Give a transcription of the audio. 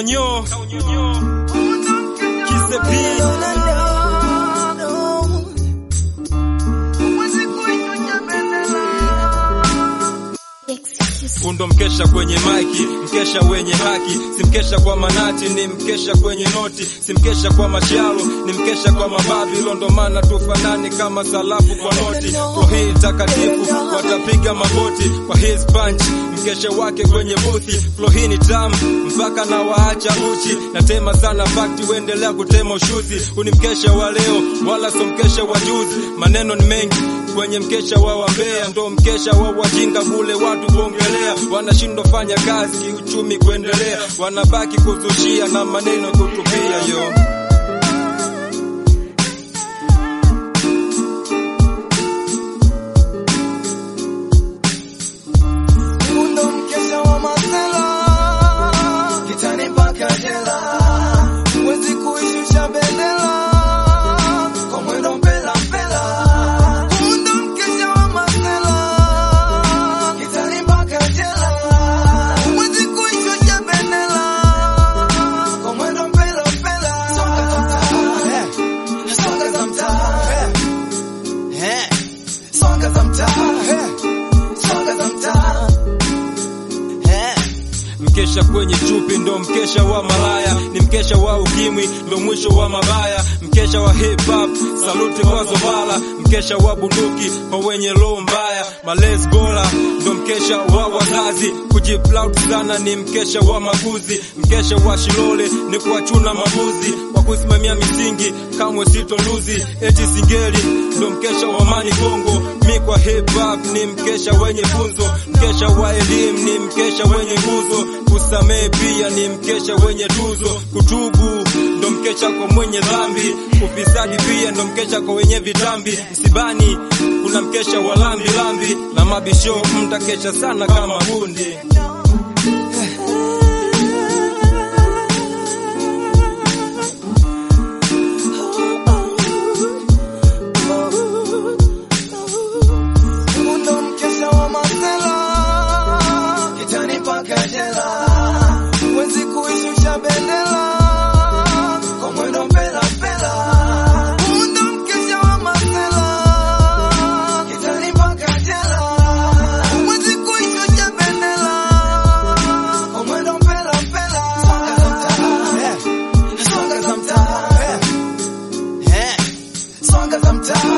kaonyo kisepi Undo mkesha kwenye maiki, mkesha wenye haki, si mkesha kwa manati, ni mkesha kwenye noti, si mkesha kwa mashalo, ni mkesha kwa mababi. Ndo maana tufanani kama salafu kwa noti. Kwa hii takatifu watapiga magoti kwa his punch, mkesha wake kwenye buthi. Flow hii ni tamu mpaka na waacha uchi, natema sana fakti, uendelea kutema ushuzi. Huu ni mkesha wa leo, wala so mkesha wa juzi. Maneno ni mengi kwenye mkesha wa wambea, ndo mkesha wa wajinga kule watu kuongelea, wanashindwa fanya kazi kiuchumi kuendelea, wanabaki kuzushia na maneno kutupia yo Undo mkesha wa masela kitani mpaka jela, huwezi kuishusha bendera kwa mwendo mpela mpela. Undo mkesha wa masela kitani mpaka jela, huwezi kuishusha bendera kwa mwendo mpela mpela. Songa za mtaa, eh, songa za mtaa, eh, eh, songa za mtaa, eh, songa za mtaa. Eh. Mkesha kwenye chupi ndo mkesha wa malaya, ni mkesha wa ukimwi ndo mwisho wa mabaya. Mkesha wa hip hop, saluti kwa Zovala. Mkesha wa bunduki kwa wenye roho mbaya, malezi bora ndo mkesha wa wazazi. Kujiplaut sana ni mkesha wa makuzi. Mkesha wa Shilole ni kuwachuna mabuzi, kwa kusimamia misingi kamwe sitoluzi. Eti singeli ndo mkesha wa mani Kongo. Mi kwa hip hop ni mkesha wenye funzo, mkesha wa elimu ni mkesha wenye nguzo, kusamehe pia ni mkesha wenye tuzo, kutubu ndo mkesha kwa mwenye dhambi, ufisadi pia ndo mkesha kwa wenye vitambi. Msibani kuna mkesha wa lambi lambi, na mabisho mtakesha sana kama bundi. Undo mkesha wa masela kitani mpaka jela, huwezi kuishusha bendera kwa mwendo mpela mpela. Undo mkesha wa masela kitani mpaka jela, huwezi kuishusha bendera kwa mwendo mpela mpela. Songa za mtaa, eh, songa za mtaa, eh, eh, songa za mtaa.